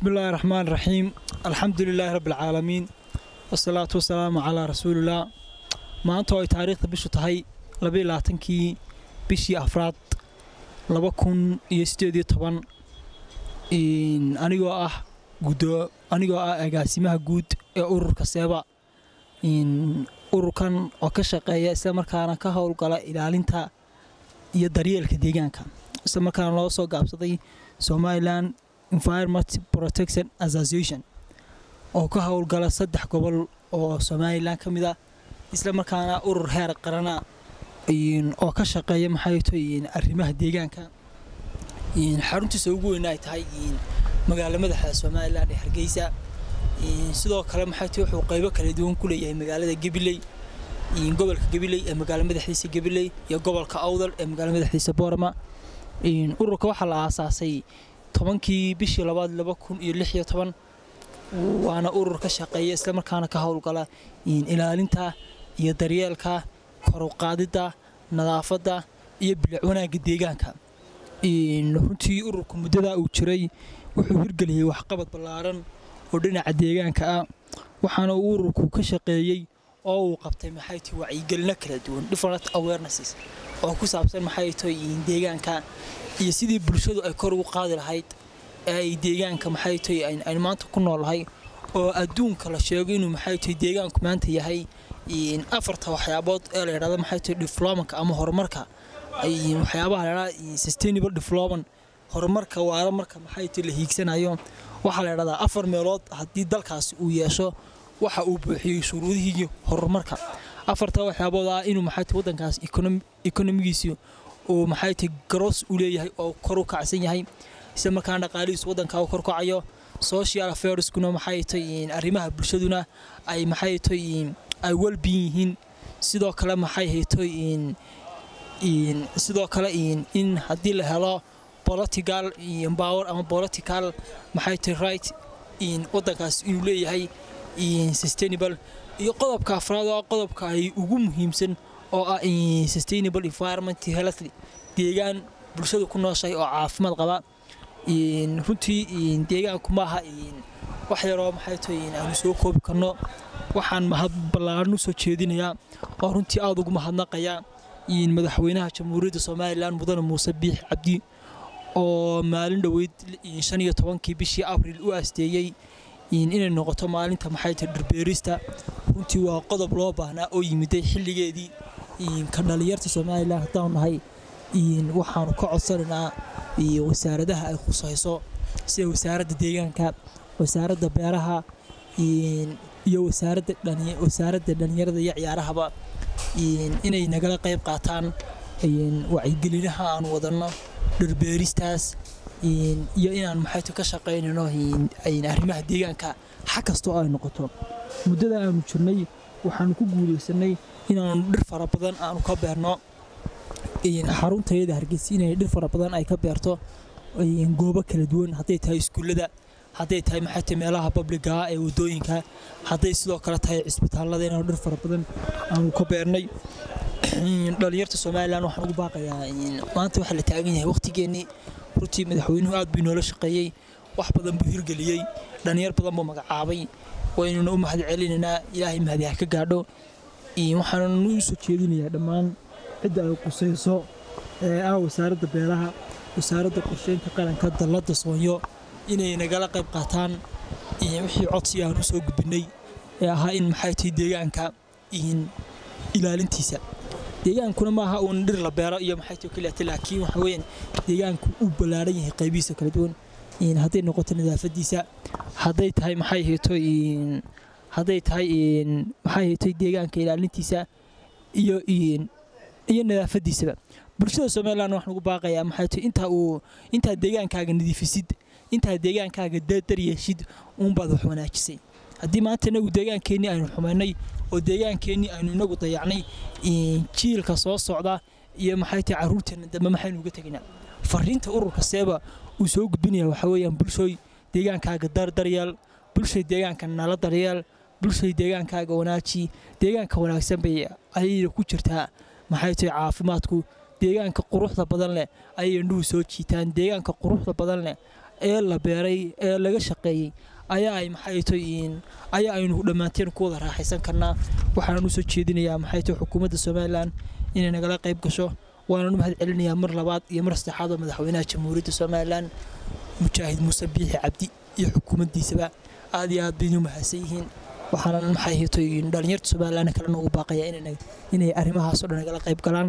بسم الله الرحمن الرحيم الحمد لله رب العالمين والصلاة والسلام على رسول الله maanta oo ay taariikhda bishu tahay labaiyo labaatankii bishii afraad laba kun iyo sideed iyo toban anigoo ah gudo anigoo ah agaasimaha guud ee ururka seeba ururkan oo ka shaqeeya isla markaana ka howlgala ilaalinta iyo daryeelka deegaanka isla markaana loo soo gaabsaday somalilan environment protection association oo ka howlgala saddex gobol oo somalilan ka mid a isla markaana urur heer qarana oo ka shaqeeya maxay tahay arrimaha deegaanka xaruntiisa ugu weyn ay tahay magaalo madaxa somalilan ee hargeysa sidoo kale maxay tahay wuxuu qaybo kala duwan ku leeyahay magaalada gabiley gobolka gabiley ee magaalo madaxdiisa gabiley iyo gobolka awdal ee magaalo madaxdiisa boorama ururka waxaa la aasaasay tobankii bishii labaad laba kun iyo lix iyo toban waana urur ka shaqeeya islamarkaana ka howlgala ilaalinta iyo daryeelka koruqaadidda nadaafadda iyo bilic wanaagga deegaanka runtii ururka muddadaa uu jiray wuxuu hirgeliyey waxqabad ballaaran oo dhinaca deegaanka ah waxaana uu ururku ka shaqeeyey oo uu qabtay maxay tahay wacyigelino kala duwan different awarenesses oo ku saabsan maxay tahay deegaanka iyo sidii bulshadu ay kor ugu qaadi lahayd ee ay deegaanka maxay tahay aynu maanta ku noolahay oo adduunka la sheego inuu maxay tahay deegaanku maanta yahay afarta waxyaabood ee la yidhahdo maxay tahay diflomanka ama horumarka waxyaabaha la yidhahda sustainable development horumarka waara marka maxay tahay la hiigsanayo waxaa la yidhahdaa afar meelood haddii dalkaasi uu yeesho waxa uu buuxiyey shuruudihii horumarka afarta waxyaabood ah inuu maxay tahay waddankaas ekonomigiisi uu maxay tahay garoos u leeyahay oo kor u kacsan yahay isla markaana dhaqaalihiisu waddanka uu kor kacayo social affairskuna maxay tahay arrimaha bulshaduna ay maxay tahay ay welbiin yihiin sidoo kale maxay hayto sidoo kale in haddii la helo political power ama political maxay tahay right waddankaas inuu leeyahay sustainable iyo qodobka afraad oo qodobka ay ugu muhiimsan oo ah sustainable environment health deegaan bulshadu ku nooshahay oo caafimaad qaba runtii deegaanku maaha wax yaroo maxay tahay aanu soo koobi karno waxaan mahad ballaaran u soo jeedinayaa oo runtii aada ugu mahadnaqaya madaxweynaha jamhuuriyadda somalilan mudane muuse biix cabdi oo maalin dhoweyd shan iyo tobankii bishii abril u aasteeyey inay noqoto maalinta maxay tahay dhirbeerista runtii waa qodob loo baahnaa oo yimiday xilligeedii ka dhalinyarta somalilan haddaanu nahay waxaanu ka codsanaynaa wasaaradaha ay khusayso sida wasaaradda deegaanka wasaaradda beeraha iyo wasaaradda dhalinyarada iyo ciyaarahaba inay nagala qayb qaataan wacyigelinaha aan wadanno dhirbeeristaas iyo inaan maxayto ka shaqaynayno arrimaha deegaanka xag kastoo ay noqoto muddada aanu jirnay waxaanu ku guulaysanay inaanu dhir fara badan aanu ka beerno xaruntayada hargeysa inay dhir fara badan ay ka beerto goobo kala duwan hadday tahay iskuullada hadday tahay maxay tahay meelaha babliga ee wadooyinka hadday sidoo kale tahay cisbitaallada inaanu dhir fara badan aanu ka beernay dhalinyarta somalilan waxaan ugu baaqayaa maanta waxaa la taagan yahay waqtigeennii runtii madaxweynuhu aad buu inoola shaqeeyey wax badan buu hirgeliyey dhalinyar badan buu magacaabay waynuna u mahad celinaynaa ilaahay mahadi ha ka gaadho waxaannu u soo jeedinayaa dhammaan cidda ay qusayso ee ah wasaaradda beeraha wasaaradda qorsheynta qaranka dalladda soonyo inay nagala qayb qaataan wixii codsi aan u soo gudbinay ee ahaa in maxay tahay deegaanka ilaalintiisa deegaankuna maaha uun dhir la beero iyo maxay tahay keliyaata laakiin waxa weeyaan deegaanku uu ballaaran yahay qaybihiisa kala duwan hadday noqoto nadaafadiisa hadday tahay maxay hayto hadday tahay maxay hayto deegaanka ilaalintiisa iyo iyo nadaafadiisaba bulshada somalilan waxaan ugu baaqayaa maxay tahay intaa uu intaa deegaankaaga nadiifisid intaa deegaankaaga dar yeeshid uunbaad wax wanaajisay haddii maanta inagu deegaankeenii aynu xumaynay oo deegaankeenii aynu inagu dayacnay jiilka soo socda iyo maxay tahay carruurteenna dambe maxaynu uga tegaynaa fariinta ururka seeba uu soo gudbinaya waxaa weeyaan bulshooy deegaankaaga dardaryeel bulshay deegaanka nala daryeel bulshay deegaankaaga wanaaji deegaanka wanaagsan bay ayayna ku jirtaa maxay tahay caafimaadku deegaanka quruxda badan leh ayay indhuhu soo jiitaan deegaanka quruxda badan leh ee la beeray ee laga shaqeeyey ayaa ay maxay toyin ayaa aynu dhammaanteen ku wada raaxaysan karnaa waxaan usoo jeedinayaa maxay tahay xukuumadda somalilan inay nagala qayb gasho waananu mahad celinayaa mar labaad iyo mar saddexaad oo madaxweynaha jamhuuriyadda somalilan mujaahid muuse biixi cabdi iyo xukuumaddiisaba aad iyo aad baynu mahadsan yihiin waxaana maxay hitoy dhalinyarta somalilan kalena ugu baaqaya inay arrimahaasoo dhan nagala qayb galaan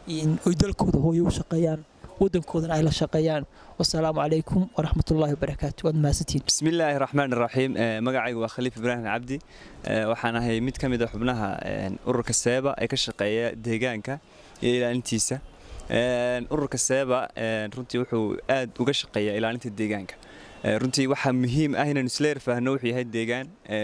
oy dalkooda hooyo u shaqeeyaan waddankoodana ay la shaqeeyaan wasalaamu calaykum waraxmatullaahi wabarakaatu waad mahadsantihiin bismillaahi raxmaan raxiim magacaygu waa khaliif ibraahim cabdi waxaan ahay mid ka mid a xubnaha ururka seeba ee ka shaqeeya deegaanka iyo ilaalintiisa ururka seeba runtii wuxuu aad uga shaqeeyaa ilaalinta deegaanka runtii waxaa muhiim ah inaynu isleer faahno wuxuu yahay deegaan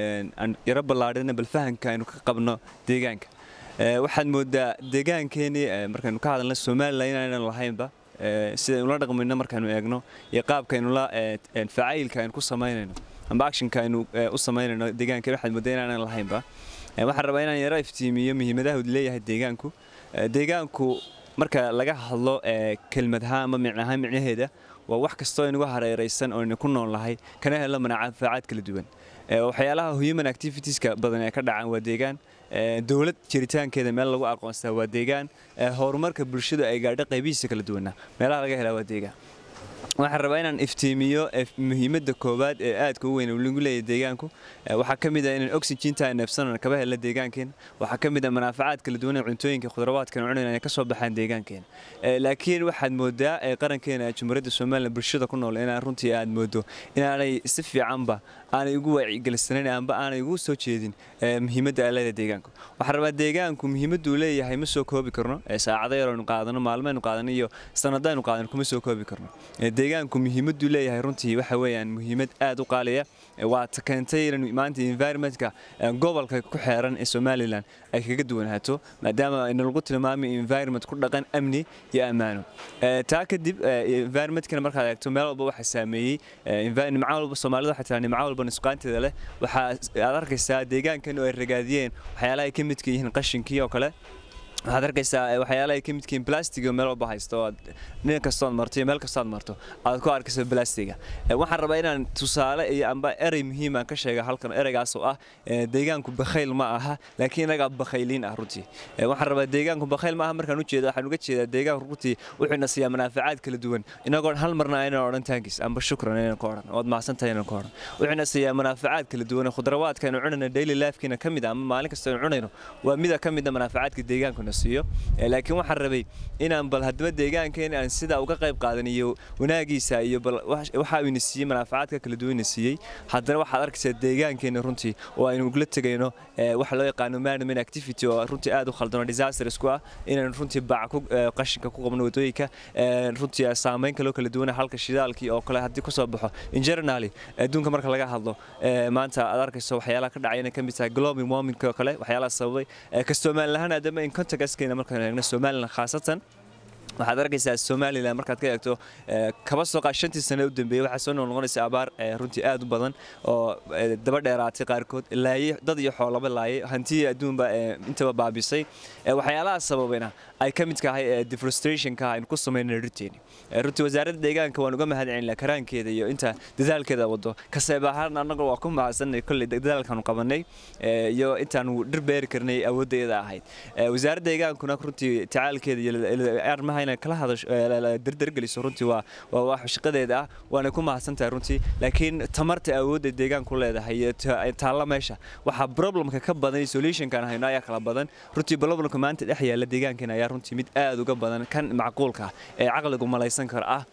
yaro ballaadhina bal fahanka aynu ka qabno deegaanka waxaad moodaa deegaankeenii markaynu ka hadalna somalilan inaynan lahaynba sidaynu la dhaqmayno markaynu eegno iyo qaabkaynu la facaylka aynu ku samaynayno amba actionka aynu u samaynayno deegaanka waxaad moodaa inaanan lahaynba waxaan rabaa inaan yaro iftiimiyo muhiimadaha uu leeyahay deegaanku deegaanku marka laga hadlo kelmad ahaan ama micnahaan micnaheeda waa wax kastoo inugu hareeraysan oo inu ku nool lahay kana helo manaafacaad kala duwan waxyaalaha human activitieska badan ee ka dhacaan waa deegaan dowlad jiritaankeeda meel lagu aqoonstaa waa deegaan horumarka bulshada ay gaadho qaybihiisa kala duwana meelaha laga helaa waa deegaan waxaan rabaa inaan iftiimiyo muhiimadda koowaad ee aadka u weyn lagu leeyahay deegaanku waxaa ka mid ah inaan oxygenta neefsanana kaba helna deegaankeena waxaa ka mid ah manaafacaad kala duwan ee cuntooyinka khudrawaadkan cunayna inay ka soo baxaan deegaankeena laakiin waxaad moodaa jamhuuriyadda somalilan bulshada ku nool inaan runtii aad moodo inaanay si fiicanba aanay ugu waacigelisanan amba aanay ugu soo jeedin muhiimadda aalada deegaanku waxaan rabaa deegaanku muhiimaddu uu leeyahay ma soo koobi karno saacado yar aynu qaadano maalmaynu qaadano iyo sanadaynu qaadano kuma soo koobi karno deegaanku muhiimaddu leeyahay runtii waxa weeyaan muhiimad aad u qaaliya waa ta keentay inaynu maanta environmentka gobolka ku xeeran ee somalilan ay kaga duwanaato maadaama nalagu tilmaamay environment ku dhaqan amni iyo ammaano taa kadib environmentkana markaad eegto meel walba waxaa saameeyey nimco walba soomaalida waxay tiraa nimco walba nusqaanteeda leh waxaa aad arkaysaa deegaankan oo ay ragaadiyeen waxyaalaha ay ka midka yihiin qashinkii oo kale waxaad arkaysaa waxyaalaha ay ka midkiin blastiga meel walba haysto nin kastood marto iyo meel kastood marto aad ku arkaysa blastiga waxaan rabaa inaan tusaale iyo amba erey muhiim aan ka sheega halkan ereygaas oo ah deegaanku bakhayl ma aha laakiin inagaa bakhayliin ah runtii waxaan rabaa deegaanku bakhayl ma aha markaan ujeeda waxaan uga jeedaa deegaanku runtii wuxuuna siiyaa manaafacaad kala duwan inagoon hal marna aynan odhan taankiis amba shukran aynan ka odhan ood mahadsantahay aynan ka odhan wuxuuna siiyaa manaafacaad kala duwan khudrawaadka aynu cunayno daily lifekiina ka mid ah ama maalin kasta aynu cunayno waa mida ka mid a manaafacaadka deegaankuna siiyo laakiin waxaan rabay inaan bal haddaba deegaankeena aan sidaa uga qayb qaadaniyo wanaagiisa iyo bal waxa uu ina siiyey manaafacaadka kala duwan ina siiyey haddana waxaad arkaysaa deegaankeena runtii oo aynu ugula tegayno waxa loo yaqaano management activity oo runtii aad u khaldano disasters ku ah inaynu runtii bac ku qashinka ku qabno wadooyinka runtii saameyn kaloo kala duwan halka shidaalkii oo kale haddii kasoo baxo in generally adduunka marka laga hadlo maanta aad arkayso waxyaalaha ka dhacay inay ka mid tahay global warming oo kale waxyaalaha sababay kastomaalin lahaan aadama in contactskeena markaan eegno somalilan khaasatan waxaad arkaysaa somalilan markaad ka eegto kaba soo qaa shantii sane u dambeeyey waxaa soo noqnoqonaysa abaar runtii aad u badan oo daba dheeraatay qaarkood laayey dad iyo xoolaba laayay hantii adduunba intaba baabisay waxyaalaha sababayna ay ka mid tahay deforestrationka aynu ku samaynay runteeni runtii wasaaradda deegaanka waan uga mahad celinaa karaankeeda iyo inta dadaalkeeda wado kaseeb ahaan annaga waa ku mahadsanay kolley dadaalkaanu qabanay iyo intaanu dhir beeri karnay awooddeeda ahayd wasaaradda deegaankuna runtii tacaalkeeda iyo arrimaha inay kala hadasho dardargeliso runtii waa waa wax shaqadeeda ah waana ku mahadsantahay runtii laakiin tamarta awoodda deegaanku leedahay iyo taalla meesha waxaa problemka ka badan solutionkan hayno ayaa kala badan runtii problemka maanta dhex yaalla deegaankeena ayaa runtii mid aad uga badan kan macquulka ee caqligu malaysan kara ah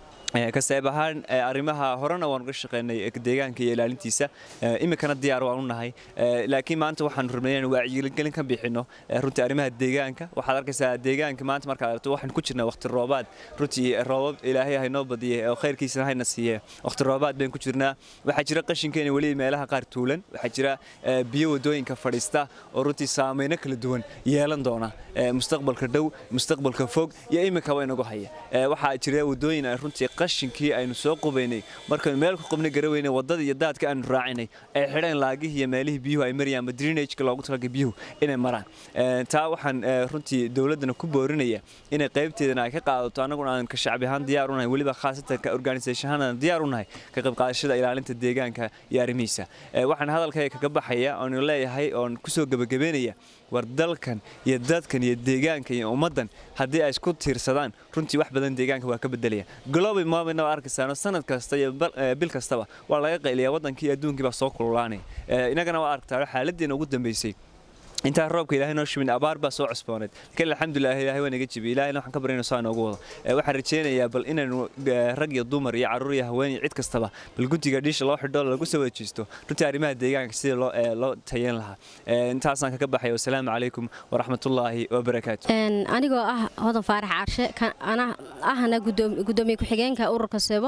kaseeb ahaan arrimaha horena waan uga shaqeynay deegaanka iyo ilaalintiisa iminkana diyaar waan u nahay laakiin maanta waxaan rabnay inaan wacyigelin ka bixino runtii arrimaha deegaanka waxaad arkaysaa deegaanka maanta markaad aragto waxaan ku jirnaa waqti roobaad runtii roobab ilaahay haynoo badiyay oo khayrkiisana hayna siiye waqti roobaad baynu ku jirnaa waxaa jira qashinkeena weli meelaha qaar tuulan waxaa jira biyo wadooyinka fadhiista oo runtii saameyno kala duwan yeelan doona mustaqbalka dhow mustaqbalka fog iyo iminkaba inagu haya waxaa jira wadooyin runtii qashinkii aynu soo qubaynay markaynu meel ku qubnay garaweynay waddadii iyo daadka aanu raacinay ay xidheen laagihii iyo meelihii biyuhu ay marayaan ama drainageka loogu talagalay biyuhu inay maraan taa waxaan runtii dowladdana ku boorinaya inay qaybteedana ay ka qaadato annaguna aan ka shacbi ahaan diyaar u nahay weliba khaasatan ka organisation ahaan aan diyaar u nahay ka qayb qaadashada ilaalinta deegaanka iyo arrimihiisa waxaan hadalkayga kaga baxaya oonu leeyahay oon kusoo gebagabeynaya war dalkan iyo dadkan iyo deegaanka iyo ummaddan haddii ay isku tiirsadaan runtii wax badan deegaanka waa ka bedelaya global moment waa arkaysaano sanad kasta iyo bil kastaba waa laga qayliyaa waddankii iyo adduunkii baa soo kululaanaya inagana waa aragtaa xaaladdeena ugu dambeysay intaa roobka ilaahay noo shimin abaar baa soo cusbooneed laakiin alxamdulilah ilaahay waa naga jibiyey ilaahayna waxaan ka baryayna saa inoogu wado waxaan rajaynayaa bal inaynu rag iyo dumar iyo carruur iyo haween iyo cid kastaba bal guntiga dhiisha loo xidho lagu soo wajiisto runtii arrimaha deegaanka sidii loo loo tayeyn lahaa intaasaan kaga baxaya wasalaamu calaykum waraxmatullaahi wabarakaatu anigoo ah hodan faarax caarshe ahna gudoomiye ku-xigeenka ururka seebo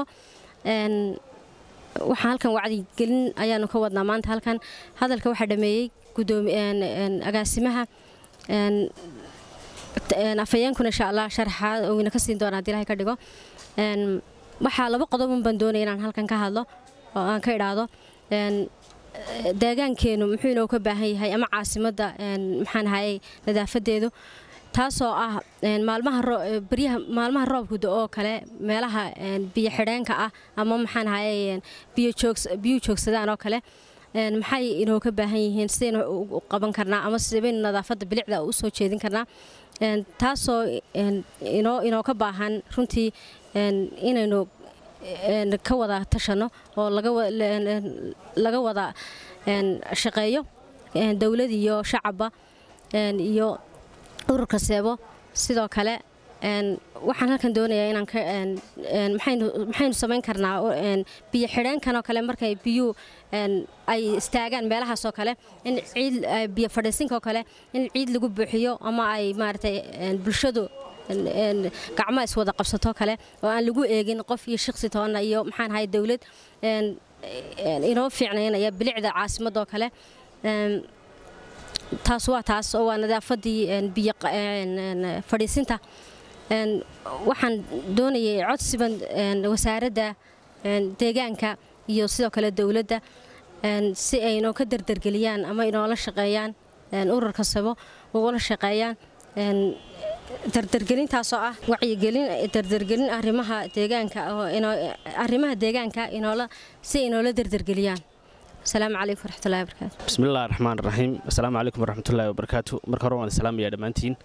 waxaan halkan wacdigelin ayaanu ka wadnaa maanta halkan hadalka waxaa dhameeyey agaasimaha afhayeenkuna insha allah sharaxaad owina ka siin doona hadii ilahay ka dhigo waxaa laba qodobun baan doonaya inaan halkan ka hadlo oo aan ka idhaahdo deegaankeenu muxuu inoo ka baahan yahay ama caasimadda maxaan ahayey nadaafadeedu taasoo ah maalmaha maalmaha roobkuda oo kale meelaha biyo xidheenka ah ama maxaan ahayey biyuu joogsadaan oo kale maxay inoo ka baahan yihiin sidaynu u qaban karnaa ama sibaynu nadaafadda bilicda u soo jeedin karnaa taasoo inoo inoo ka baahan runtii inaynu ka wada tashanno oo laga wada shaqeeyo dowlad iyo shacabba iyo ururka seebo sidoo kale waxaan halkan doonayaa inaan maxaynu samayn karnaa biyo xidheenkan oo kale markay biyuu ay istaagaan meelahaas oo kale in ciid biyo fadhiisinka oo kale in ciid lagu buuxiyo ama ay maaragtay bulshadu gacmo iswada qabsato kale oo aan lagu eegin qof iyo shaqsi toonna iyo maxaan ahay dowlad inoo fiicnaynaya bilicda caasimadoo kale taas waa taas oo waa nadaafadii biyo fadhiisinta waxaan doonayay codsiban wasaaradda deegaanka iyo sidoo kale dowladda si ay inoo ka dardargeliyaan ama inoola shaqeeyaan ururka sabo ugula shaqeeyaan dardargelintaasoo ah wacyigelin dardargelin arrimaha deegaanka arrimaha deegaanka inoola si inoola dardargeliyaan asalaamu calaykum waraxmatullahi wabarakaatu bismillahi raxmaan raxiim assalaamu calaykum waraxmatullahi wabarakaatu marka hore waan islaamayaa dhammaantiin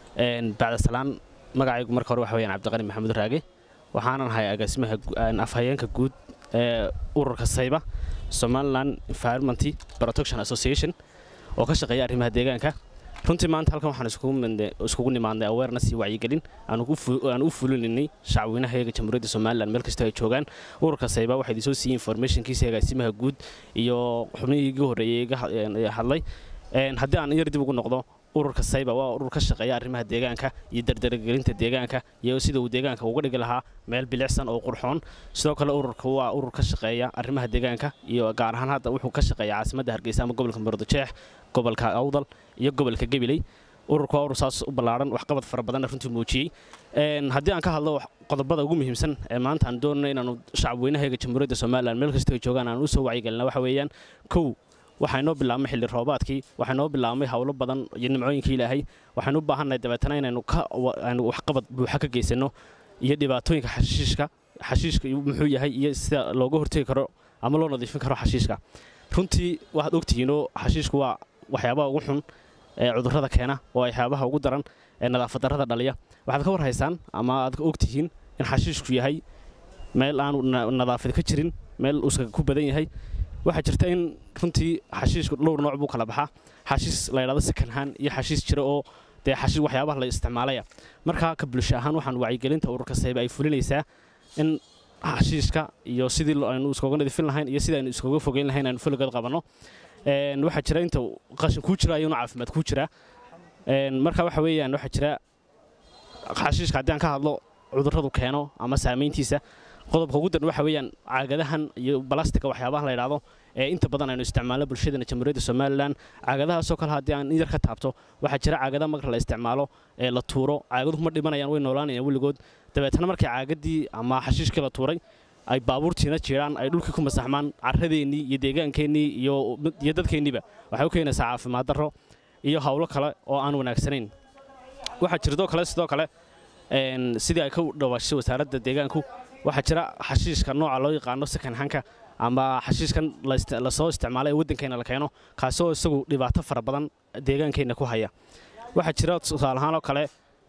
bacda salaan magacaygu marka hore waxa weyaan cabdiqani maxamuud raage waxaanan ahay agaasimaha afhayeenka guud ee ururka sayba somaliland environment protection association oo ka shaqeeya arrimaha deegaanka runtii maanta halkan waxaan iskugu nimaadnay awareness iyo wacyigelin aan u fulininay shacweynahayaga jamhuuriyadda somalilan meel kastoo ay joogaan ururka sayba waxaa idinsoo siiyey informationkiisa agaasimaha guud iyo xubnihii iga horreeyey iga hadlay haddii aan yar dib ugu noqdo ururka sayba waa urur ka shaqeeya arrimaha deegaanka iyo dardargelinta deegaanka iyo sida uu deegaanka uga dhigi lahaa meel bilicsan oo qurxoon sidoo kale ururka waa urur ka shaqeeya arrimaha deegaanka iyo gaar ahaan hadda wuxuu ka shaqeeya caasimadda hargeysa ama gobolka murudajeex gobolka awdal iyo gobolka gabiley ururka waa urur saas u ballaaran waxqabad fara badanna runtii muujiyey haddii aan ka hadlo qodobada ugu muhiimsan ee maanta aan doonano inaanu shacabweynahayaga jamhuuriyadda somalilan meel kastoo ay joogaan aan u soo wacyigelina waxa weeyaan kow waxaa inoo bilaabmay xilli roobaadkii waxaa inoo bilaabmay howlo badan iyo nimcooyinkii ilaahay waxaynu u baahannahay dabeetana inaynu aynu waxqabad buuxa ka geysanno iyo dhibaatooyinka xashiishka xashiishka muxuu yahay iyo sida looga hortegi karo ama loo nadiifin karo xashiishka runtii waxaad ogtihiinoo xashiishku waa waxyaabaha ugu xun ee cudurrada keena oo waxyaabaha ugu daran ee nadaafad darrada dhaliya waxaad ka warhaysaan ama aad ogtihiin in xashiishku yahay meel aanu nadaafad ka jirin meel uuska ku badan yahay waxaa jirta in runtii xashiishku dhowr nooc buu kala baxaa xashiis la ydhahdo sakanhaan iyo xashiis jira oo dee xashiis waxyaabaha la isticmaalaya markaa ka bulsho ahaan waxaan wacyigelinta ururka sayba ay fulinaysaa in xashiishka iyo sidii aynu iskoga nadiifin lahayn iyo sidii aynu iskoga fogeyn lahayn aynu fuligood qabanno waxaa jira inta qashin kuu jira ayuuna caafimaad kuu jira marka waxa weeyaan waxaa jira xashiishka haddii aan ka hadlo cudurradu keeno ama saamayntiisa qodobka ugu daran waxa weeyaan caagadahan iyo balastika waxyaabahan la yidhaahdo ee inta badan aynu isticmaalno bulshadana jamhuuriyadda somalilan caagadahaasoo kale haddii aan in yar ka taabto waxaa jira caagada marka la isticmaalo ee la tuuro caagaduhu ma dhimanayaan way noolaanayaan weligood dabeetana markii caagadii ama xashiishkii la tuuray ay baabuurtiina jiraan ay dhulkii ku masaxmaan carradeennii iyo deegaankeenii iyo iyo dadkeenniiba waxay u keenaysaa caafimaad darro iyo howlo kale oo aan wanaagsanayn waxaa jirtoo kale sidoo kale sidii ay ka dhawaashay wasaaradda deegaanku waxaa jira xashiishka nooca loo yaqaano sakanhanka ama xashiishkan lasoo isticmaalo ee waddankeenna la keeno kaasoo isagu dhibaato fara badan deegaankeenna ku haya waxaa jira tusaale ahaan oo kale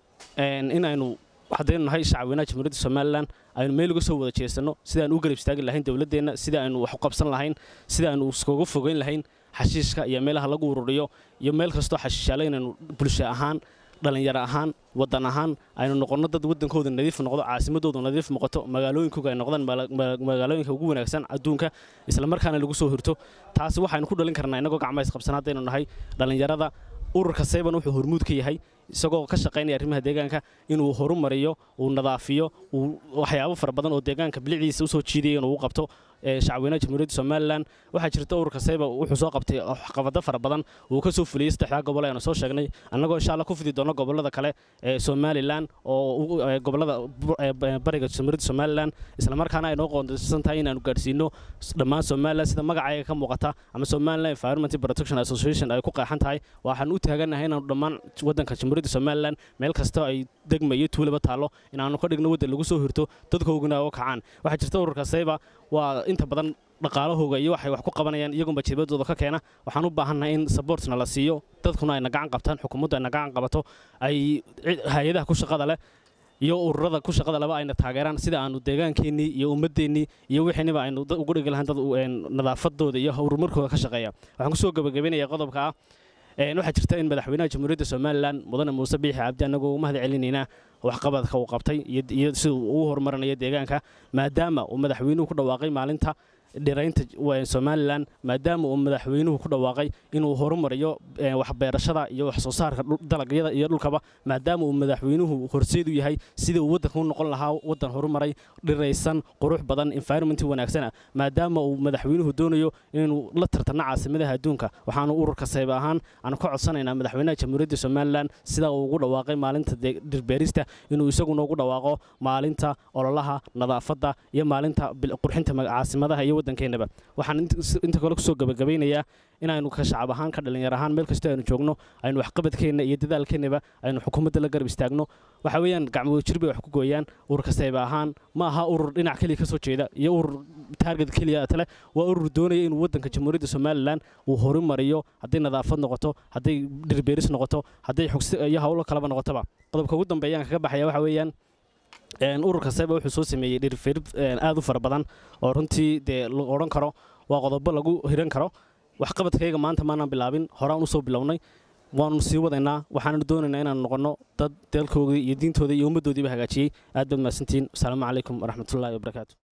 in aynu haddaynu nahay shacabweynaha jamhuuriyadda somalilan aynu meel uga soo wada jeesanno sida aynu u garab istaagi lahayn dowladdeenna sida aynu wax u qabsan lahayn sida aynu iskaga fogeyn lahayn xashiishka iyo meelaha lagu ururiyo iyo meel kastoo xashiishaale inaynu bulsho ahaan dhallinyaro ahaan waddan ahaan aynu noqonno dad waddankooda nadiif noqdo caasimadoodu nadiif noqoto magaalooyinkooga ay noqdaan magaalooyinka ugu wanaagsan adduunka islamarkaana lagu soo hirto taasi waxaynu ku dhalin karnaa innagoo gacma isqabsan haddaynu nahay dhallinyarada ururka sayban wuxuu hormuud ka yahay isagoo ka shaqaynaya arrimaha deegaanka inuu horumariyo uu nadaafiyo uu waxyaabo fara badan oo deegaanka bilicdiisa usoo jiidaya inuu u qabto shacabweynaha jamhuuriyadda somalilan waxaa jirta ururka sayba wuxuu soo qabtay waxqabado fara badan uu ka soo fuliyey saddexdaa gobol aynu soo sheegnay annagoo insha allah ku fidi doono gobollada kale ee somalilan oo gobollada bariga jamhuuriyadda somalilan islamarkaana ay noo qoondaysan tahay inaanu gaadhsiino dhammaan somalilan sida magacayga ka muuqata ama somalilan environment protection association ay ku qeexan tahay waxaan u taaganahay inaanu dhammaan waddanka jamhuuriyadda somalilan meel kasta ay degma iyo tuulaba taallo inaanu ka dhigno waddan lagu soo hirto dadkooguna oo kacaan waxaa jirta ururka sayba waa inta badan dhaqaalahooga iyo waxay wax ku qabanayaan iyagunba jibadooda ka keena waxaan u baahannahay in saboortna la siiyo dadkuna ayna gacan qabtaan xukuumaddu ayna gacan qabato ay hay-adaha ku shaqada leh iyo ururada ku shaqada leba ayna taageeraan sida aanu deegaankeenii iyo ummadeennii iyo wixiiniba aynu ugu dhigi lahayn dad nadaafadooda iyo horumarkooda ka shaqeeya waxaan kusoo gabagabaynayaa qodobka ah waxaa jirta in madaxweynaha jamhuuriyadda somalilan mudane muuse biixi cabdi annagoo u mahad celinaynaa waxqabadka uu qabtay iyo sida uu u horumarinayo deegaanka maadaama uu madaxweynuhu ku dhawaaqay maalinta dhiraynta somalilan maadaama uu madaxweynuhu ku dhawaaqay inuu horumariyo waxbeerashada iyo wax soo saarka dalagyada iyo dhulkaba maadaama uu madaxweynuhu horseed u yahay sidii uu waddanka u noqon lahaa waddan horumaray dhiraysan qurux badan environment wanaagsana maadaama uu madaxweynuhu doonayo inuu la tartano caasimadaha adduunka waxaanu ururka sayb ahaan aanu ka codsanaynaa madaxweynaha jamhuuriyadda somalilan sida uu ugu dhawaaqay maalinta dhirbeerista inuu isaguna ugu dhawaaqo maalinta ololaha nadaafadda iyo maalinta qurxinta caasimadaha iyo waddankeenaba waxaan inta kale kusoo gabagabaynayaa inaynu ka shacab ahaan ka dhalinyar ahaan meel kastoo aynu joogno aynu waxqabadkeenna iyo dadaalkeennaba aynu xukuumadda la garab istaagno waxa weeyaan gacmo jir bay wax ku gooyaan ururka sayba ahaan ma aha urur dhinac keliya ka soo jeeda iyo urur taarget keliya tale waa urur doonaya inuu waddanka jamhuuriyadda somalilan uu horumariyo hadday nadaafad noqoto hadday dhirbeeris noqoto hadday xugsi iyo howlo kaleba noqotoba qodobka ugu dambeeyaan kaga baxaya waxa weeyaan ururka sayba wuxuu soo sameeyey dhirferid aad u fara badan oo runtii dee la odhan karo waa qodobo lagu hiran karo waxqabadkayga maanta maanaan bilaabin horaan usoo bilownay waanu sii wadaynaa waxaanu doonaynaa inaanu noqonno dad dalkoodii iyo diintooda iyo ummaddoodiiba hagaajiyey aad baad mahadsantihiin asalaamu calaykum waraxmatullahi wabarakaatu